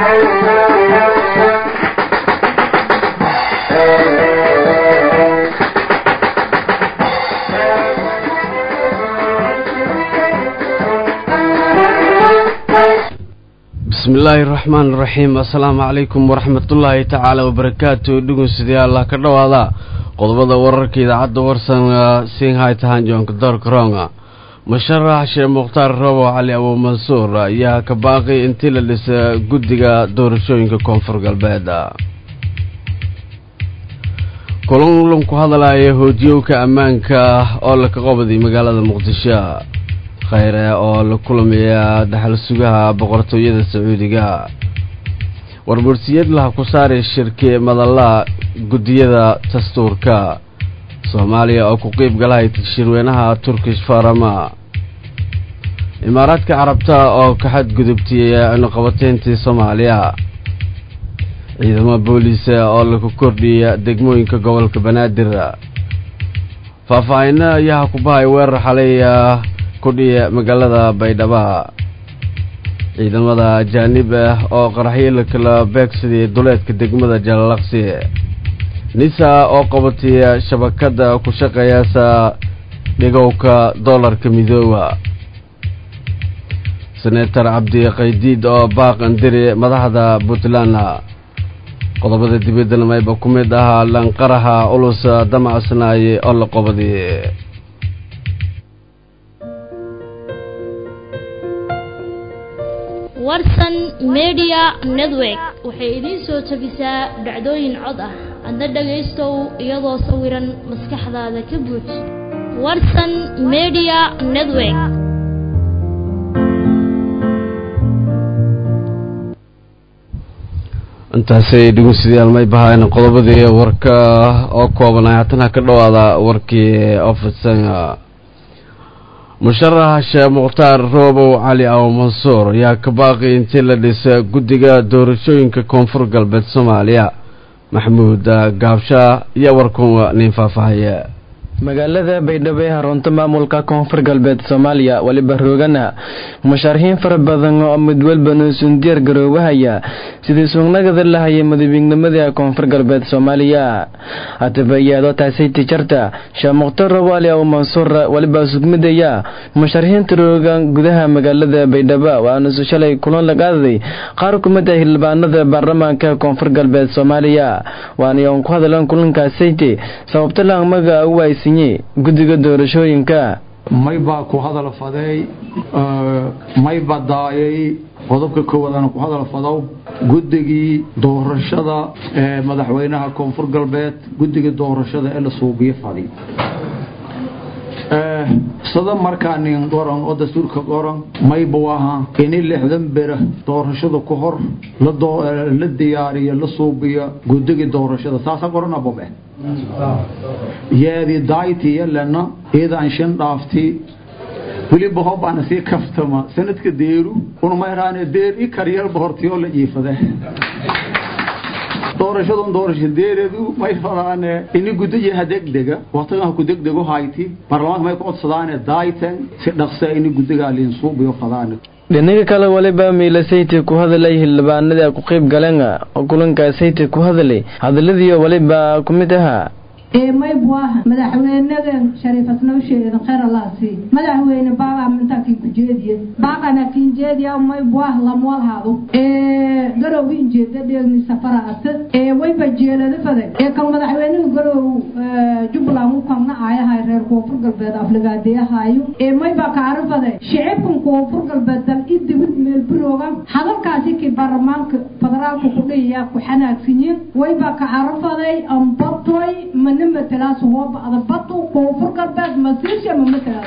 bismi illaahi raxmaan raxiim assalaamu calaykum waraxmatullaahi tacaala wabarakaatu dhegeystayaal ka dhowaada qodobada wararka idaacadda warsan singhai tahan joonka doorka ronga musharax sheekh mukhtaar roobo cali abu mansuur ayaa ka baaqi intii la dhisa guddiga doorashooyinka koonfur galbeed kulan ku hadalaya hoojiyowka ammaanka oo laka qobaday magaalada muqdisho khayre oo la kulamaya dhaxal sugaha boqortooyada sacuudiga warbursiyad laha ku saaray shirki madalla guddiyada dastuurka soomaaliya oo ku qeyb galahay shirweynaha turkish farama imaaraadka carabta oo ka xadgudubtay cunuqabateyntii soomaaliya ciidamo booliisa oo lagu kordhiya degmooyinka gobolka banaadir faahfaahino ayaa ku bahay weerar xalay kudhiya magaalada baydhaba ciidamada ajaanib ah oo qaraxyo la kala beegsaday duleedka degmada jalalaqsi nisa oo qabatay shabakada ku shaqeeyaasa dhigowka doolarka midooba senator cabdi qaydiid oo baaqandiri madaxda puntland qodobada dibaddana mayba ku mid ahaa lanqaraha ulus damacsnaaye oo la qobaday warsan media network waxay idiin soo tabisaa dhacdooyin cod ah adna dhagaystow iyadoo sawiran maskaxdaada ka buuj warsan media network intaasay dhegeystayaal may bahaayeen qodobadii warka oo koobanay haatana ka dhowaada warkii ofidsan musharax sheekh mukhtaar roobow cali abu mansuur ayaa ka baaqi intii la dhisa guddiga doorashooyinka koonfur galbeed soomaaliya maxamuud gaabsha iyo warkun nin faahfaahaya magaalada baydhabo ee harunta maamulka koonfur galbeed soomaaliya weliba roogana musharaxiin fara badan oo mid walba nuusun diyaar garoobahaya sidii suugnagada lahaya madabignimada koonfur galbeed soomaaliya hataba iyaadoo taasay tijarta sheekh mukhtaar roobo ali abu mansuur weliba sugmidaya musharaxiinta roogan gudaha magaalada baydhabo waana shalay kulan la qaadaday qaar kumid ah xildhibaanada baarlamaanka koonfur galbeed soomaaliya waana ku hadleen kulankaasayte sababta laamaga u aysan guddiga doorashooyinka may baa ku hadal faday may baa daayay qodobka koowaad aan ku hadal fado guddigii doorashada ee madaxweynaha koonfur galbeed guddigii doorashada ee la suubiyo fadi sada markaa nin qoran oo dastuurka qoran mayba aha ini lixdan bera doorashada ku hor la diyaariyo la suubiyo guddigii doorashada saasa qorana bobe yeedi daaytiya lena iidaan shan dhaafti weliba hobaana sii kaftama sanadka deeru unmayraane deer i karyalba hortiyoo la jiifade doorashadun doorasho deereedu may fadaane ini gudayaha degdega waqtigan ha ku degdego hayti baarlamaanka may ku codsadaane daayten si dhaqsa ini gudigaa liinsuubiyo fadaane dhinaga kale waliba miilasayti ku hadalay xildhibaanadii ku qayb galeen oo kulankaasayta ku hadalay hadalladii waliba ku mid ahaa may buaha madaxweynadan shariifasnoo sheedan khayr allaasi madaxweyne baagaa mintaakii ku jeediye baaqana kiin jeediya may buah lamwalhaado garow injeeda dheegni safaraat wayba jeelada faday ee kan madaxweynuhu garow jubbaland u kangna aayahay reer koonfur galbeed afligaadeyahayo mayba kaara faday shicibkan koonfur galbeed dal i dibid meel burooga hadalkaasi ki baarlamaanka federaalka ku dhiyayaa ku xanaagsanyiin wayba kaara faday ambatoy mana matalaas hooba adabatu koonfur galbeed masiisha ma matalaas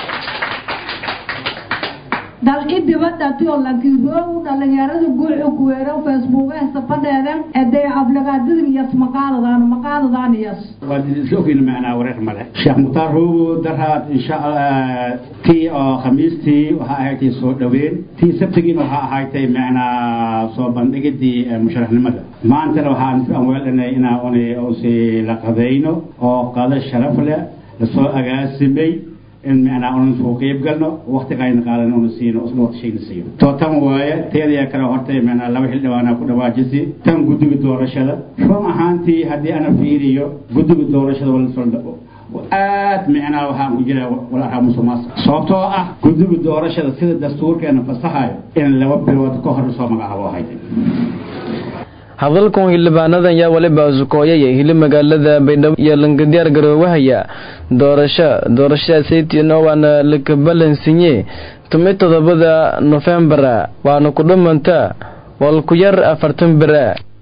dal i dibadhatio lankiroogu dhalinyarada guuxu kuweero facebookehsa fadheeden eday aflagaadadin yas maqaadadaan maqaadadaan yas waadisloogeyna macnaa wareer male sheekh mukhtaar roogo daraad insha tii oo khamiistii waxaa ahaydtay soo dhoweyn tii sabtigiina waxaa ahaydtay macnaa soo bandhigidii musharaxnimada maantana waxaan weelanay inaa un usi la qadayno oo qado sharaf leh lasoo agaasimay in macnaa unan soo qeyb galno waqti qayna qaadan una siino isla waqti shayna siiyo to tan waaye teedaya kale horta macnaa laba xildhibaana ku dhawaajisi tan guddiga doorashada run ahaantii haddii ana fiiriyo guddiga doorashada wala aad micnaa waxaan ku jira walaaha musuqmaasuq sababtoo ah guddiga doorashada sida dastuurkeena fasaxayo in laba bilood ka hor soo magacaabo ahayd hadalkan xildhibaanadan yaa waliba sukooyaya hili magaalada baydhabo iyo langadiyaar garoowahaya doorasho doorashadaasaytiina waana lakabalansinye tumi todobada nofembara waana ku dhumanta wal ku yar afartan bera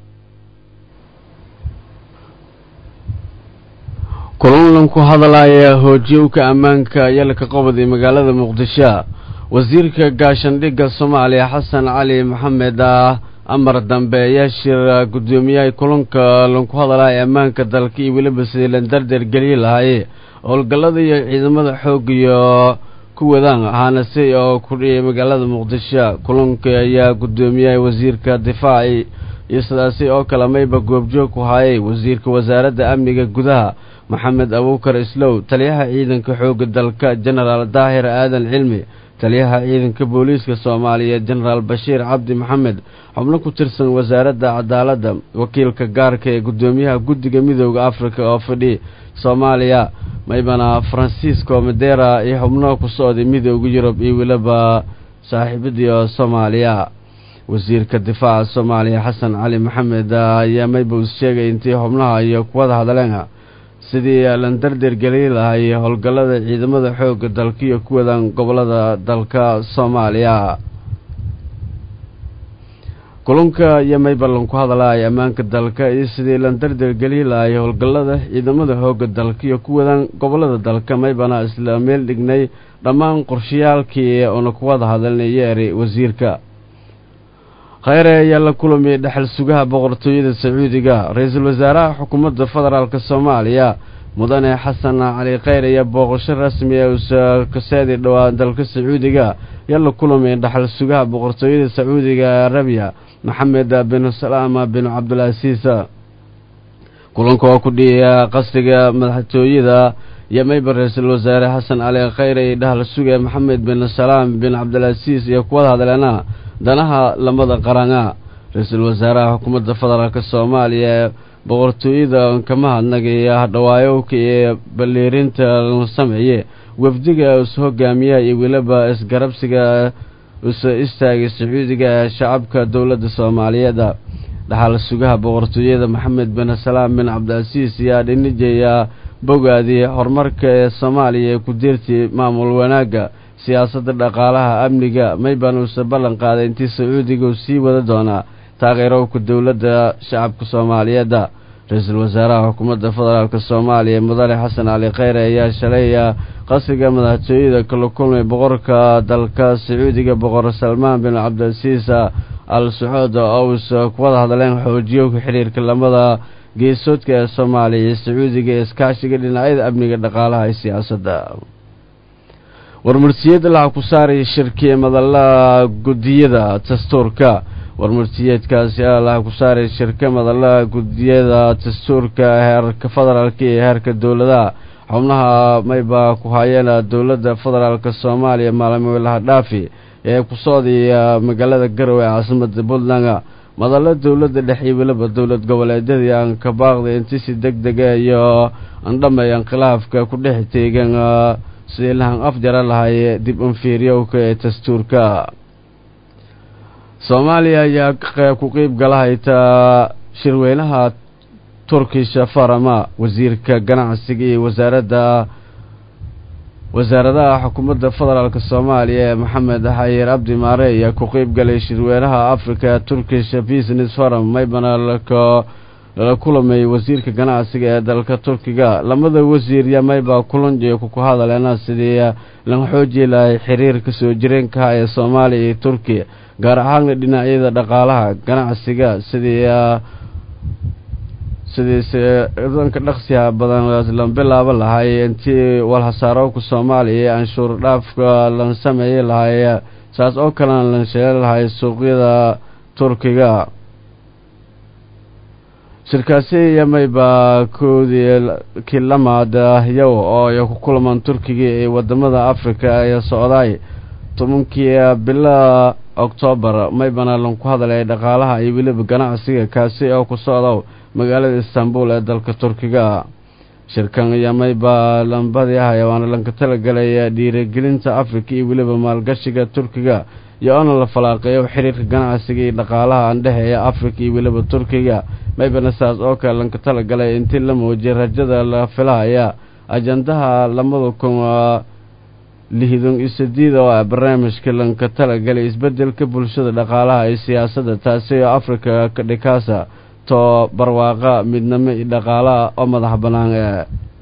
kulanlan ku hadalaya hoojiyowka ammaanka yalka qobodi magaalada muqdisho wasiirka gaashandhigga soomaaliya xasan cali maxamed ah amar dambe ayaa shira guddoomiyaha kulanka lanku hadalaya ammaanka dalka iyo weliba sidii lan dardeer geliyi lahaye howlgallada iyo ciidamada xoog iyo ku wadaan ahaanase oo ku dhiyay magaalada muqdisho kulanka ayaa guddoomiyaha wasiirka difaaci iyo sidaasi oo kale mayba goobjoog ku hayay wasiirka wasaaradda amniga gudaha maxamed abuukar islow taliyaha ciidanka xoogga dalka jenaraal daahir aadan cilmi taliyaha ciidanka booliiska soomaaliya jenaraal bashiir cabdi maxamed xubno ku tirsan wasaaradda cadaaladda wakiilka gaarka ee guddoomiyaha guddiga midooda afrika oo fadhi soomaaliya maybana francisco madera iyo xubno ku socday midooda yurub iyo weliba saaxiibadii soomaaliya wasiirka difaaca soomaaliya xasan cali maxamed ayaa mayba us sheegay intii xubnaha iyo kuwada hadleen sidii lan dardeer geli lahay howlgallada ciidamada xoogga dalka iyo ku wadaan gobolada dalka soomaaliya kulanka iyo maybalan ku hadalaya ammaanka dalka iyo sidii lan dardeer geli lahay howlgallada ciidamada xoogga dalka iyo ku wadaan gobolada dalka maybana isla meel dhignay dhammaan qorshayaalkii una kuwada hadalnaya eri wasiirka kheyre ayaa la kulamiyay dhexal sugaha boqortooyada sacuudiga ra-iisul wasaaraha xukuumadda federaalk soomaaliya mudane xasan cali kheyr ayaa booqasho rasmi ee uusakaseedi dhowaa dalka sacuudiga ayaa la kulamiyay dhexal sugaha boqortooyada sacuudiga ee arabiya maxamed bin salaama bin cabdilcasiis kulanka oo ku dhiyaya qasriga madaxtooyada iyo mayba ra-iisul wasaare xasan cali kheyr ay dhahal suga maxamed bin salaam bin cabdilcasiis iyo kuwada hadleena danaha lamada qarana ra-iisul wasaaraha xukuumadda federaalk soomaaliya ee boqortooyada kama hadnagaya hadhawaayowka iyo balliirinta la sameeye wafdiga is hogaamiyaha iyo weliba isgarabsiga usa istaagay sacuudiga ee shacabka dowladda soomaaliyeed dhaxal sugaha boqortooyada maxamed bin salaam bin cabdilcasiis ayaa dhinijaya bogaadii horumarka ee soomaaliya ee ku diirtay maamul wanaagga siyaasadda dhaqaalaha amniga mayban uuse ballan qaaday intii sacuudiga uu sii wada doonaa taageerowka dowladda shacabka soomaaliyeedda ra-iisul wasaaraha xukuumadda federaalk soomaaliya mudane xasan cali kheyre ayaa shalay qasriga madaxtooyada kala kulmay boqorka dalka sacuudiga boqor salmaan bin cabdilcasiis al sacuud ous kuwada hadleen xoojiyowka xiriirka lamada geesoodka ee soomaaliya iyo sacuudiga ee iskaashiga dhinacyada amniga dhaqaalaha iyo siyaasadda warmartiyeed laxa ku saaraya shirkiya madalaha guddiyada dastuurka warmartiyeedkaasi laxa ku saaraya shirka madalaha guddiyada dastuurka heerka federaalka iyo heerka dowladaha xubnaha mayba ku hayeen dowladda federaalk soomaaliya maalmoolaha dhaafi ee ku socdaya magaalada garowe ee caasimada puntland madalo dowladda dhexe iyo weliba dowlad goboleedyadii aan ka baaqday inti si deg dega iyo andhamay khilaafka ku dhex teegan sidii lahan afjara lahay dib unfiiryowka ee dastuurka soomaaliya ayaa ku qeyb galahayta shirweynaha turkisha farama wasiirka ganacsiga iyo wasaaradda wasaaradaha xukuumadda federaalk soomaaliya ee maxamed xayir cabdi maare ayaa ku qeyb galay shirweynaha africa turkish business forum maybana lala kulamay wasiirka ganacsiga ee dalka turkiga lamada wasiir yaa mayba kulanjiyo ku hadaleena sidii lan xooji lahay xiriirka soo jireenkaha ee soomaaliya iyo turkiya gaar ahaana dhinacyada dhaqaalaha ganacsiga sidii sidii danka dhaqsiha badan lan bilaabo lahay intii walhasaarowka soomaaliya ee anshuur dhaafka lan sameeyey lahay saas oo kalena lan sheeli lahay suuqyada turkiga shirkaasi yamayba koodii kilamaad yow oo ay ku kulamaan turkiga ee wadamada africa ee socdaay tobankii bila oktoobar maybana lanku hadalay dhaqaalaha iyo weliba ganacsiga kaasi oo ku socda magaalada istanbul ee dalka turkiga shirkan yamayba lambadii ahay waana lanka talagalay dhiirigelinta africa iyo weliba maalgashiga turkiga iyo oona la falaaqeeyo xiriirka ganacsiga iyo dhaqaalaha andhexeeya africa iyo weliba turkiga maybana saas oo kale lanka talagalay intii la muujiyay rajada la filahaya ajandaha lamada kun lixdan iyo sideed oo ah barnaamijka lanka talagalay isbedelka bulshada dhaqaalaha iyo siyaasadda taasi oo africa ka dhikaasa too barwaaqa midnimo iyo dhaqaalaha oo madax bannaan ee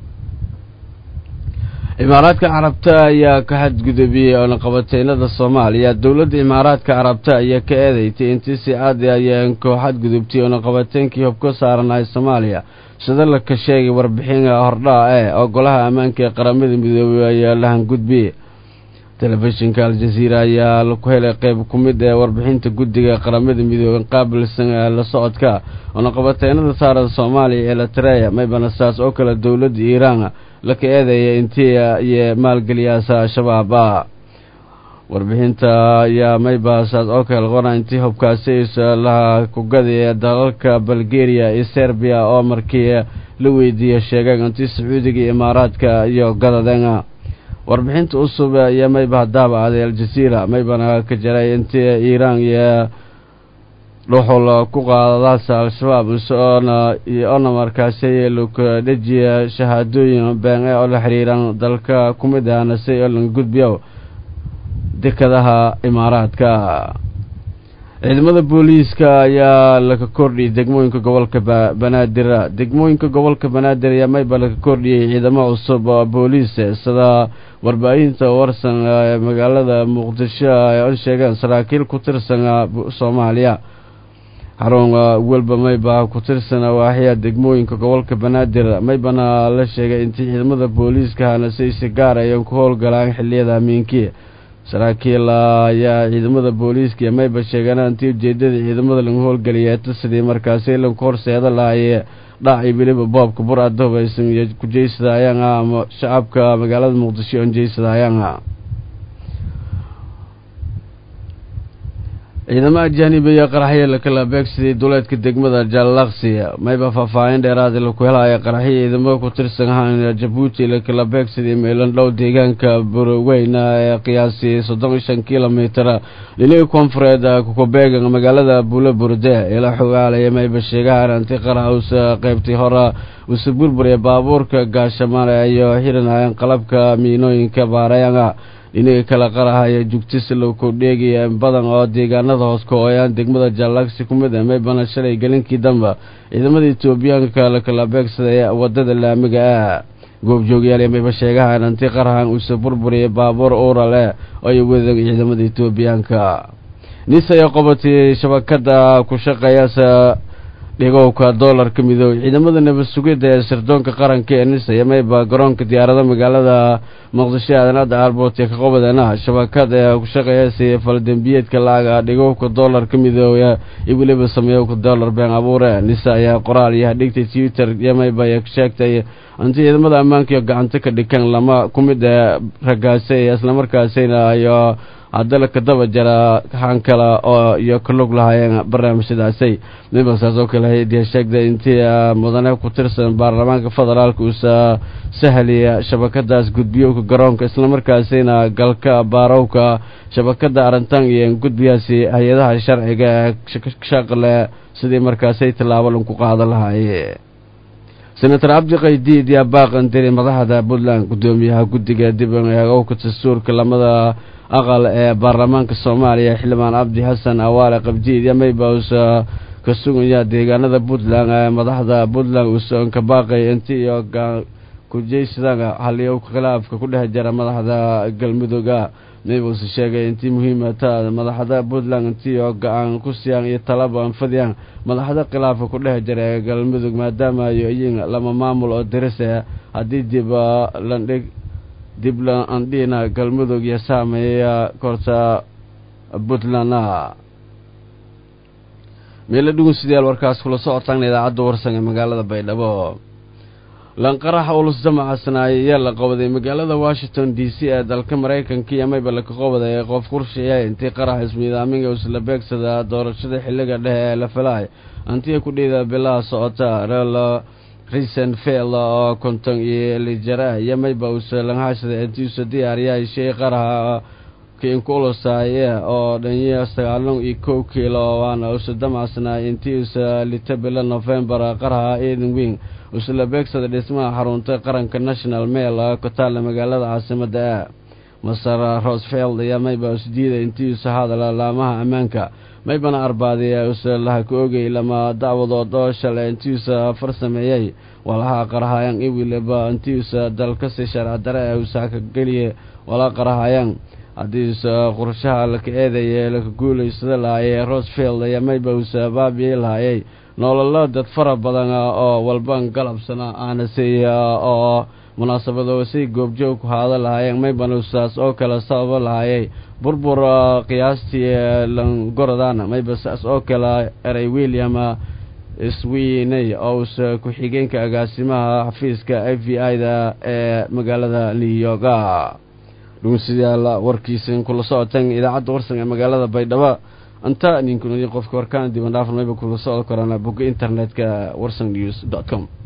imaaraadka carabta ayaa ka xadgudubiyey oonaqabateynada soomaaliya dowladda imaaraadka carabta ayaa ka eedeystay intii si aadi ayeen koo xadgudubtay oonaqabateynkii hubka saaranahay soomaaliya sida laka sheegay warbixin hordhaa ee oo golaha ammaanka ee qaramada midoobey ayaa lahan gudbiyey telefishinka al-jaziira ayaa laku helay qeyb ku mid ee warbixinta guddiga qaramada midooben qaabilsan ee la socodka oonaqabateynada saaran soomaaliya ee latreya maybana saas oo kale dowladda iiraan laka eedeeya intii iyo maalgeliyaasa al-shabaaba warbixinta ayaa maybaasaas oo kale qona intii hubkaasi laha kugadii ee dalalka bulgaria iyo serbiya oo markii la weydiiyey sheegeen intii sacuudiga iyo imaaraadka iyo gadadeen warbixinta cusub iyo mayba hadaaba aaday al-jaziira maybana ka jiray intii iiraan iyo dhuxul ku qaadadaasa al-shabaab soona iyo ona markaasi laku dhejiya shahaadooyin been ee oo la xiriiraan dalka ku mid ahna si oo laga gudbiyo dekadaha imaaraadka ciidamada booliiska ayaa laka kordhiyey degmooyinka gobolka banaadir degmooyinka gobolka banaadir ayaa mayba laka kordhiyey ciidamo cusub oo booliis sida warbaahinta warsan ee magaalada muqdisho ay o sheegeen saraakiil ku tirsan soomaaliya xarun welba mayba ku tirsan waaxya degmooyinka gobolka banaadir maybana la sheegay intii ciidamada booliiska hana si si gaar ayan ku howlgalaan xiliyada amiinkii saraakiil ayaa ciidamada booliiska mayba sheegeen intii ujeedada ciidamada lagu howlgeliyay sidii markaasi lanku horseeda lahaye dhaci weliba boobka bur ada hubaysan iyo kujeysadaayaan ama shacabka magaalada muqdisho on jeysadaayaan ciidamo ajaanib iyo qaraxyo lakala beegsaday duleedka degmada jallaqsi mayba faahfaahin dheeraad laku helaya qaraxyo ciidamo ku tirsan ahaan jabuuti lakala beegsaday meelan dhow deegaanka burweyna ee qiyaasii soddon iyo shan kilomitr dhinaga koonfureed kukubeegan magaalada buulo burde ila xogaalaya mayba sheegahan anti qarax usa qeybtay hore usa burburiya baabuurka gaashamale iyo xiranayeen qalabka miinooyinka baarayanga dhinaga kala qarahaya jugtisi law kordheegaya badan oo deegaanada hoos ka-ooyaan degmada jallagsi ku mid a maybana shalay gelinkii damba ciidamada etoobiyaanka lakala beegsaday wadada laamiga ah goobjoogyaal mayba sheegahan anti qarahan uuse burburiyay baabuur uural eh oo ay wadeen ciidamada etoobiyaanka nis ayaa qobatay shabakada ku shaqeeyasa dhigowka doolarka midoobey ciidamada nabad sugidda ee sirdoonka qaranka ee nisaya mayba garoonka diyaarada magaalada muqdisho aadanada airboort ee ka qobadeena shabakad ee ku shaqeeyasa faldembiyeedka lacaga dhigowka doolarka midoobe iyo weliba sameeyowka doolar been abuure nisa ayaa qoraal iyo hadhigtay twitter iyo mayba ay sheegtay inti ciidamada ammaanka iyo gacanta ka dhikan lama ku mid ee ragaasay islamarkaasina iyo haddana kadaba jara han kale oo iyo ka lug lahaayeen barnaamijyadaasay miba saas oo kale hay-adii sheegday intii mudane ku tirsan baarlamaanka federaalka uusa sahliya shabakadaas gudbiyowka garoonka islamarkaasina galka baarowka shabakada arintan iyo gudbiyaasi hay-adaha sharciga ee shaqle sidii markaasay tallaabo lanku qaadan lahaaye senator cabdi qaydiid yaa baaqan diri madaxda puntland guddoomiyaha guddiga dib eegowka dastuurka lamada aqal ee baarlamaanka soomaaliya xildhibaan cabdi xasan awaale qabdiid iyo maybausa ka sugaya deegaanada puntland ee madaxda puntland uusan ka baaqay inti iyo kujeysadanga haliyow khilaafka ku dhex jira madaxda galmudugga maybause sheegay intii muhiimata madaxda puntland intii oo go-aan ku siyaan iyo talaba anfadiyaan madaxda khilaafka ku dhex jira ee galmudug maadaama ayo iyin lama maamul oo dirise haddii dib landhig dib la andhina galmudug iyo saameeya korta puntlandna meelo dhugun sidayaal warkaas kula socotaan idaacadda warsan ee magaalada baydhabo lanqaraxa ulus damacasnaay ayaa la qabaday magaalada washington d c ee dalka maraykanka iyo mayba laka qabaday qof qurshiya intii qarax ismiidaaminga isla beegsada doorashada xilliga dhexe ee la falay antiya ku dhiida bilaha socota rel risenfeld oo konton iyo lijara iyo mayba usa langhashada intiusa diyaariyahay shay qaraxa kiinkulusaaye oo dhanya sagaalon iyo kow kiilo waana usa damacasnaay intii usa lita bila novembar qaraxa eden wing usla beegsada dhismaha xarunta qaranka national mail ku taalla magaalada caasimada ah maser rosfeld ayaa mayba usdiida intii usa hadala laamaha ammaanka maybana arbaadiya usa laha ku ogay lama dacwadood oo shalay intii usa farsameeyey walaha qarahayaan iwiliba intii usa dalkasi sharci dare ee usa ka geliye wala qarahayaan haddii usa qorshaha laka eedaye laka guulaysada lahayee rosfield ayaa mayba usa baabiyey lahayay nololo dad fara badan oo walban galabsana aanasiiya oo munaasabado si goobjoog ku haada lahaayeen maybanusaas oo kale sababo lahayay burbur qiyaastii langorodan mayba saas oo kale eray william iswiiney oo usa ku-xigeenka agaasimaha xafiiska f v i da ee magaalada new york dhugunsidayaal warkiisa kula socoteen idaacadda warsan ee magaalada baydhabo anta ninkun qofka warkaan diban dhaafan mayba kula socon karaan bogga internetka warsan news dot com